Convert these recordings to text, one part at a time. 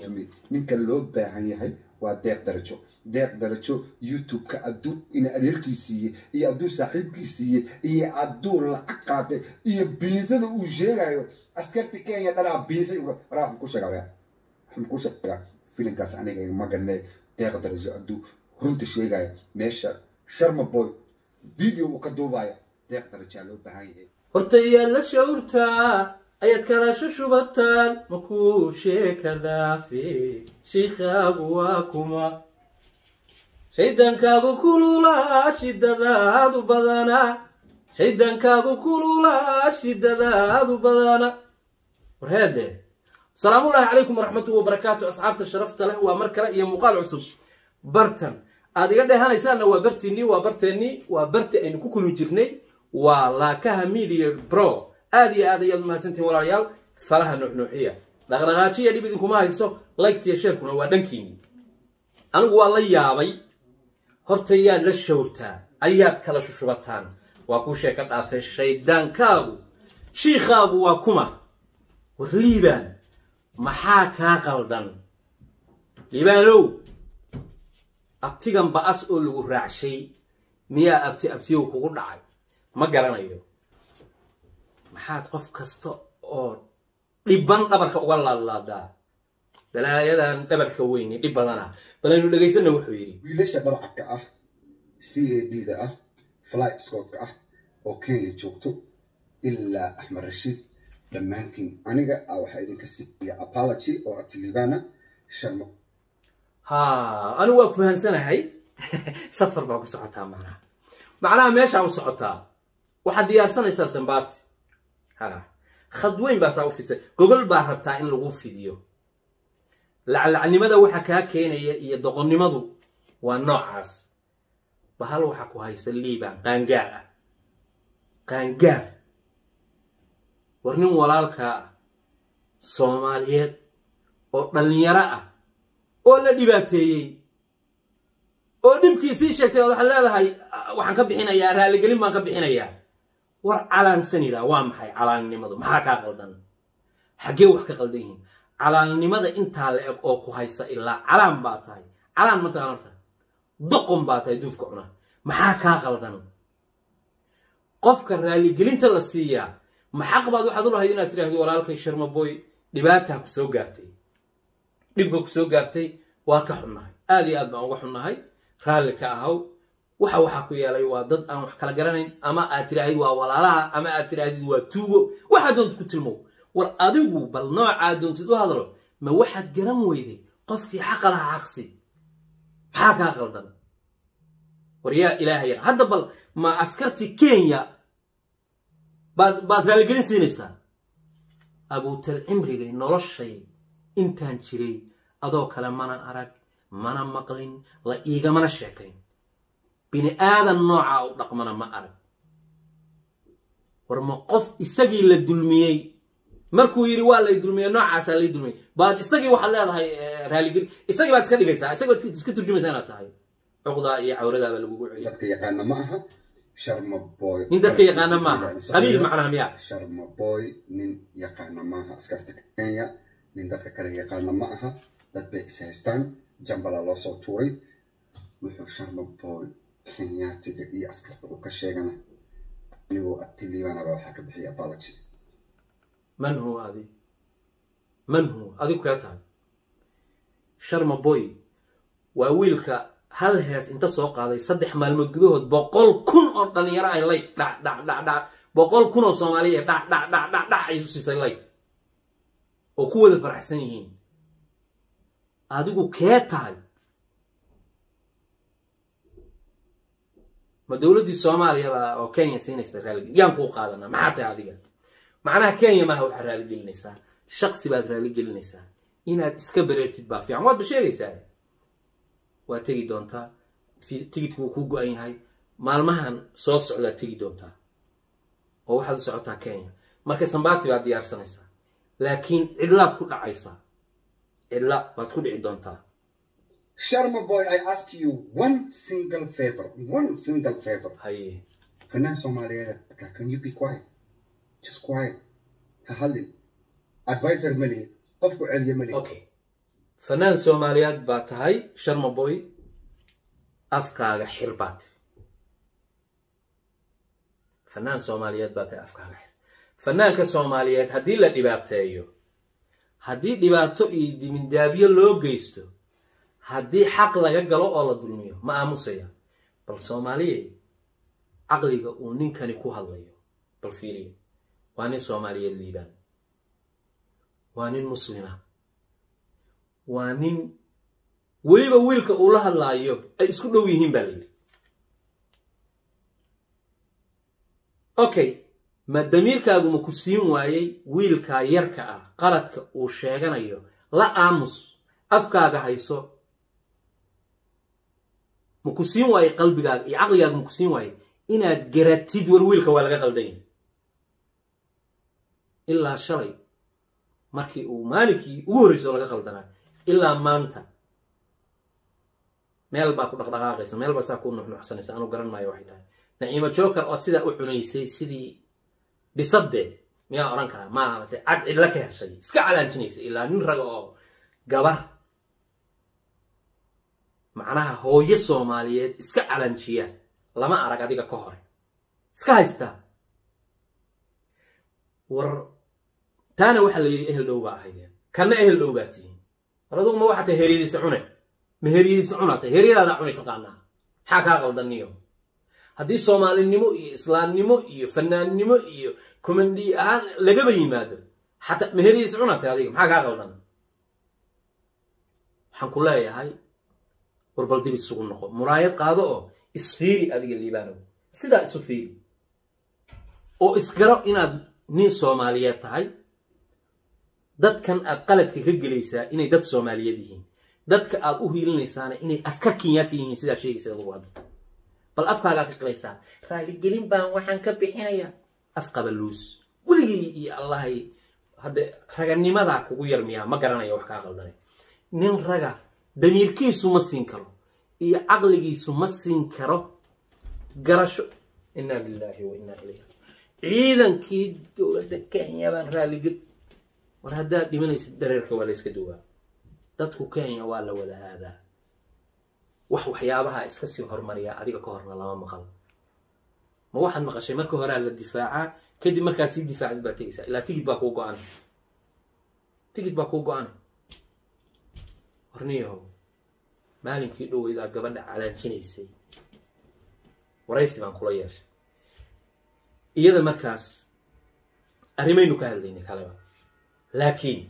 fahmay ninka loo baahan yahay waa deeq darajo deeq darajo youtube-ka adduu ina adeerkii siiyey iyo adduu saaxiibkii siiyey iyo adduu lacag qaatay iyo biisada uu sheegayo askarti kenya dhanaa biisay waraa waxaan ku sheegaa waraa waxaan ku sheegaa filinkaas aniga ma ganay deeq darajo adduu runta sheegayo meesha sharma boy video uu ka duubaya deeq darajaa loo baahan yahay horta iyaad la shawrtaa ayaad kalaasho shubataan makuu sheeka dhaafe shiikhaagu waa kuma shaydaankaagu kululaa shidadaadu badana shaydaankaagu kululaa shidadaadu badana warheedhe salaamullaahi calaykum waraxmatullahi wabarakaatu asxaabta sharafta leh waa mar kale iyo muuqaal cusub bartan aad iga dheehanaysaanna waa bartiinii waa barteennii waa barti aynu ku kulmi jirnay waa laakaha media bro aad iyo aad ayaad umahadsantihin walaalayaal falaha nuuxnuuxiya dhaqdhaqaajiya dhib idinkuma hayso liketiyo sheerkuna waa dhankiini anigu waa la yaabay horta yaad la shawrtaa ayaad kala shushubataan waa kuu sheeka dhaafee shaydaankaagu shiikhaagu waa kuma war liibaan maxaa kaa qaldan liibaanow abtigan ba-as oo lagu raacshay miyaa abti abtiyow kugu dhacay ma garanayo maxaad qof kasta oo dhiban dhabarka uga laadlaadaa balaayadan dhabarka weyni dhib badana balaynu dhegaysanna wuxuu yidhi wiilasha dharcadka ah c a d da ah fly scootka ah oo kenya joogto ilaa axmed rashiid dhammaantiin aniga a waxaa idinka siiya apology oo abtilibaana sharmo ha anigu waa ku fahansanahay safar baa ku socotaa macnaha macnaha meeshaa u socotaa waxaad diyaarsanaysaa sambati ha khad weyn baasaa u fidsan gogol baa rabtaa in lagu fidiyo laclacnimada waxa kaa keenaya iyo doqonnimadu waa noocaas bahal waxa ku haysa liibaan qaangaar ah qaangaar war nin walaalkaa ah soomaaliyeed oo dhallinyaro ah oo la dhibaateeyey oo dhibkii sii sheegtay ood waxaad leedahay waxaan ka bixinayaa raaligelin baan ka bixinayaa war calaansanida waa maxay calaannimadu maxaa kaa qaldan xaggee wax ka qaldan yihiin calaannimada intaa la eg oo ku haysa ilaa calaan baa tahay calaan ma taqaan horta doqon baa tahay duufka cuna maxaa kaa qaldan qofka raaligelinta la siiyaa maxaq baad waxaad u lahayd inaad tidhaahdo walaalkay sharmaboy dhibaataa ku soo gaartay dhibka ku soo gaartay waa ka xunnahay aad iyo aad baan uga xunnahay raalli ka ahaw waxa waxaa ku yeelay waa dad aan wax kala garanayn ama aad tidhaahdid waa walaalaha ama aad tidhaahdid waa tuugo waxaad doontid ku tilmow war adigu bal noocaad doontid u hadlo ma waxaad garan weyday qofkii xaqa laha xaqsi maxaa kaa qaldan war yaa ilaahaya hadda bal ma askartii kenya baad baad raaligelin siinaysaa abuutal cimrigay noloshay intaan jiray adoo kale mana arag mana maqlin la iigamana sheekayn bini aadan noocaa u dhaqmana ma arag war ma qof isagii la dulmiyey markuu yidhi waa lay dulmiyey noocaasaa lay dulmiyey baad isagii waxaad leedahay raaligeli isagii baad iska dhigaysaa isagii baad iska turjumaysaa inaad tahay cuqdaa iyo cawradaabaa lagugu celiya dadka yaqaana ma aha sharma boy nin dadka yaqaana maaha qabiil macnaha miyaa sharma boy nin yaqaana maaha askarta kenya nin dadka kale yaqaana ma aha dad bay is haystaan jambala loo soo tuuray wuxuu sharma boy kenyaatiga iyo askarta uu ka sheegana anigoo abtiliibanaba waxaa ka bixiya apology man huwa adi man huwa adigu kee tahay sharma boy waa wiilka hal hees inta soo qaaday saddex maalmood gudahood boqol kun oo dhalinyaro ay layg dhac dhac dhac dhac boqol kun oo soomaaliya dhac dhac dhac dhac dhac ay isu siisay layg oo ku wada faraxsan yihiin adigu kee tahay ma dowladdii soomaaliya baa oo kenya siinaysa raaligel yaan kuu qaadanaa maxaa tahay adiga macnaha kenya maaha waxaad raaligelinaysaa shaqsi baad raaligelinaysaa inaad iska bareertid baa fiican waad ba sheegaysaa waa tegi doontaa tigidku wuu kuu go-an yahay maalmahan soo socdaad tegi doontaa oo waxaad u socotaa kenya marka sambati baad diyaarsanaysaa laakiin cidlaad ku dhacaysaa cidla baad ku dhici doontaa sharma boy i ask you one single favor one single favor haye fanaan soomaaliyeed can you be quiet just quiet ha hadlin advisor ma lihid qofku celiya ma lihid okay fanaan soomaaliyeed baa tahay sharmaboy afkaaga xir baa tiri fanaan soomaaliyeed baa tahay afkaaga xir fanaanka soomaaliyeed haddii la dhibaateeyo haddii dhibaato iyo dimindaabyo loo geysto haddii xaq laga galo oo la dulmiyo ma aamusaya bal soomaaliye caqliga uu ninkani ku hadlayo bal fiiriya waa nin soomaaliyeed liibaan waa nin muslima waa nin weliba wiilka uu la hadlaayo ay isku dhow yihiin baa la yidhi okay ma damiirkaagu ma ku siin waayey wiilkaa yarka ah qaladka uu sheeganayo la aamus afkaaga hayso ma ku siin waaye qalbigaaga iyo caqligaaga ma ku siin waaye inaad garatid war wiilka waa laga qaldan yahay ilaa shalay markii uu maalinkii ugu horreysay oo laga qaldanaa ilaa maanta meel baa ku dhaqdhaqaaqaysa meel baa saa ku nuxnuxsanaysa anuu garan maayo waxay tahay naciimo joker ood sidaa u cunaysay sidii bisadee miyaa odhan karaa maaragtay cad cidla ka heshay iska calaanjinaysa ilaa nin raga oo gabar macnaha hooyo soomaaliyeed iska calaanjiya lama arag adiga ka hore iska haystaa war taana waxaa la yidhi ehel dhow baa ahaydeen kanna ehel dhow baa tihiin war adugu ma waxaa tahay heryadiisa cune ma heryadiisa cunaa tahay heryadaadaa cuni taqaanaa maxaa kaa qaldaniyo haddii soomaalinimo iyo islaamnimo iyo fanaannimo iyo komandi ahaan lagaba yimaado xataa ma heryadiisa cunaa tahay adiga maxaa kaa qaldan waxaan ku leeyahay warbal dib isugu noqo muraayad qaado oo isfiiri adiga liibaanow sidaa isu fiiri oo isgaro inaad nin soomaaliyeed tahay dadkan aad qaladka ka gelaysaa inay dad soomaaliyeed yihiin dadka aad u hiilinaysaana inay askar kenyaati yihiin sidaa sheegaysa adugu hadda bal afkaagaa ka qilaysaa raaligelin baan waxaan ka bixinayaa afqabaluus weligii iyo allahay hadde raganimadaa kugu yar miyaa ma garanaya wax kaa qaldanay nin raga damiirkiisu ma siin karo iyo caqligiisu ma siin karo garasho inaa lilaahi wa inaa ilayhi ciidankii dowladda kenya baan raaligel war haddaad dhimanaysid dhareerka waa la yska duwaa dadku kenya waa la wada aadaa wax waxyaabaha iska sii hormariyaa adiga ka horna lama maqal ma waxaad maqashay marka horea la difaacaa kadib markaa sii difaacdid baad tegaysaa ilaa tigid baa kuu go-ana tigid baa kuu go-ana warniyahow maalinkii dhoweydaa gabadha calaanjinaysay waraysi baan kula yeeshay iyada markaas arrimaynu ka hadlaynay kaleba laakiin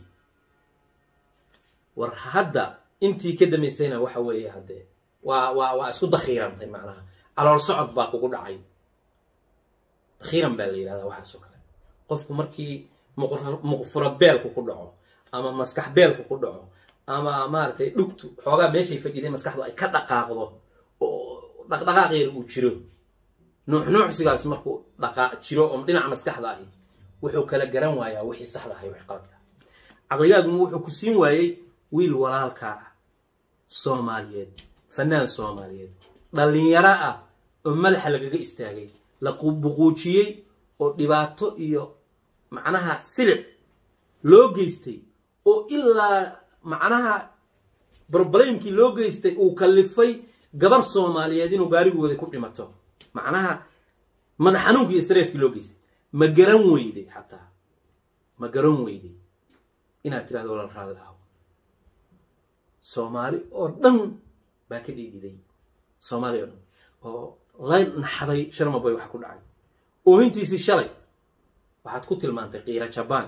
war hadda intii ka damaysayna waxa weeye haddee waa waa waa isku dakhiirantay macnaha calool socod baa kugu dhacay dakhiiran baa la yidhahdaa waxaas oo kale qofku markii muqfuro beelku ku dhaco ama maskax beelku ku dhaco ama maaragtay dhugtu xoogaa meeshay fadhiday maskaxdu ay ka dhaqaaqdo oo dhaqdhaqaaqeeda uu jiro nuuxnuucsigaas markuu dhaqaa jiro oo dhinaca maskaxda ahi wuxuu kala garan waayaa wixii saxda ahay wixii qaladka caqligaaguma wuxuu ku siin waayey wiil walaalkaa ah soomaaliyeed fanaan soomaaliyeed dhallinyaro ah oo madaxa lagaga istaagay la buquujiyey oo dhibaato iyo macnaha silic loo geystay oo ilaa macnaha broblemkii loo geystay uu kallifay gabar soomaaliyeed inuu gaarigooda ku dhimato macnaha madax xanuunkii iyo streskii loo geystay ma garan weyday xataa ma garan weyday inaad tirahdo walal raalli aho soomaali oo dhan baa ka dhiidhiday soomaali oo dhan oo la naxday sharmaboy waxa ku dhacay oohintiisii shalay waxaad ku tilmaantay qiira jabaan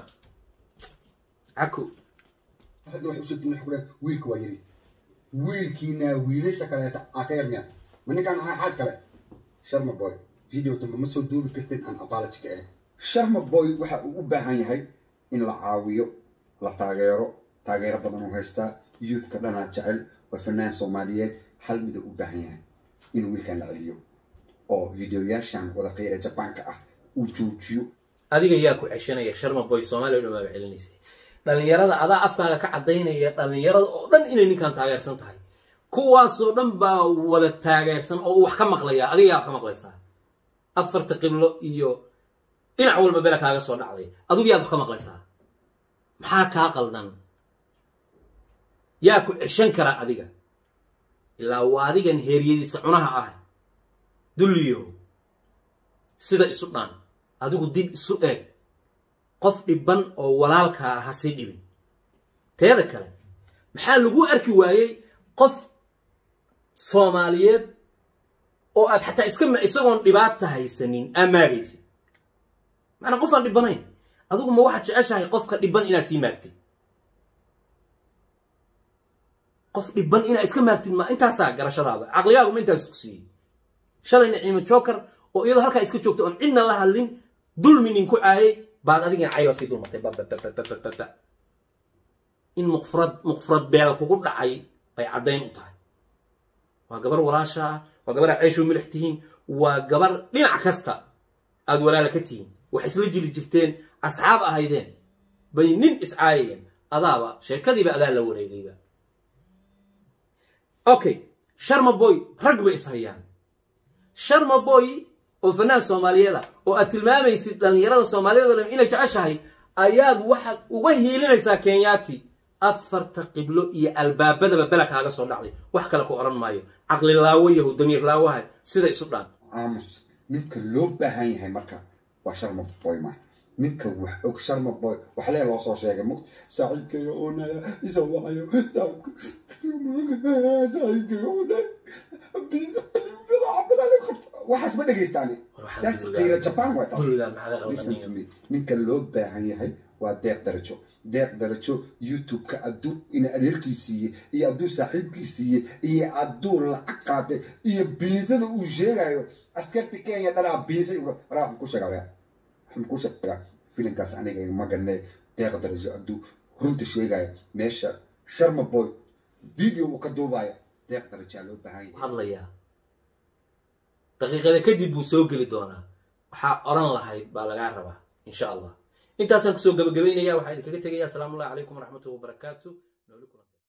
cako hadda waxay usoo timid xukuna wiilka waa yiri wiilkiina wiilasha kaleeta aa ka yarmiya ma ninkaan ahaa xaas kale sharma boy video dambe ma soo duubi kartin aan apology ka ah sharma boy waxa uu u baahan yahay in la caawiyo la taageero taageero badan uu haystaa youthka dhanaa jecel waa fanaan soomaaliyeed hal mida u baahan yahay in wiilkan la celiyo oo videoyaashan wada qiira jabaanka ah uu joojiyo adiga yaa ku ceshanaya sharma boy soomaaliya o dhan baaba celinaysay dhallinyarada adaa afkaaga ka caddaynaya dhallinyarada oo dhan inay ninkan taageersan tahay kuwaasoo dhan baa wada taageersan oo uu wax ka maqlaya adiga yaa wax ka maqlaysaa afarta qiblo iyo dhinac walba bela kaaga soo dhacday adigu yaad wax ka maqlaysaa maxaa kaa qaldan yaa ku ceshan kara adiga ilaa waa adigan heeryadiisa cunaha ah dulliyo sida isu dhaan adigu dib isu eeg qof dhibban oo walaalkaa ah ha sii dhibin teeda kale maxaa lagu arki waayey qof soomaaliyeed oo aad xataa iska isagoon dhibaata haysanin aamaagaysid macnaa qof aan dhibbanayn adigu ma waxaad jeceshahay qofka dhibban inaad sii maagtid qof dhibban inaad iska maagtid ma intaasaa garashadaada caqligaagu ma intaas ku siiyey shalay naciimo joker oo iyadoo halkaa iska joogta oon cidna la hadlin dulmi nin ku caayay baad adigana cayba sii dulmartay bababababababa in muqfurad muqfurad beel kugu dhacay bay caddayn u tahay waa gabar walaasha ah waa gabar aad ceeshu milix tihiin waa gabar dhinac kasta aad walaala ka tihiin wax isla jiri jirteen asxaab ahaydeen bay nin iscaayayeen adaaba sheekadiiba adaa la wareegayba okay sharma boy rag bay ishayaan sharma boy oo fanaan soomaaliyeeda oo aad tilmaamaysid dhallinyarada soomaaliyeed o dhan inay jeceshahay ayaad waxaad uga hiilinaysaa kenyaati afarta qiblo iyo albaabadaba bela kaaga soo dhacday wax kale ku odhan maayo caqli laawo yahu damiir laawaha sida isu dhaan aamus ninka loo baahan yahay marka waa sharma boy ma ninka wax og sharma boy wax lee loo soo sheegay mu saaxiibkayga oonaya isa wacayo saaxiibkayga oonaya waxaas ma dhegaystaani that's qiira jaban waa taas listen to me ninka loo baahan yahay waa deeq darajo deeq darajo youtube-ka adduu ina adeerkii siiyey iyo adduu saaxiibkii siiyey iyo adduu lacag qaatay iyo biisada uu sheegayo askarti kenya dhanaa biisa waraa waxaan ku sheegaa waraa waxaan ku sheegaa filinkaas aniga ma ganne deeq darajo adduu runta sheegayo meesha sharma boy video uu ka duubayo deeq darajaa loo baahan yahay hadlayaa daqiiqada kadib buu soo geli doonaa waxaa odhan lahayd baa lagaa rabaa insha allah intaasaan kusoo gabagabaynaya waxaa idinkaga tegaya asalaamu allahi calaykum waraxmatullahi wabarakaatu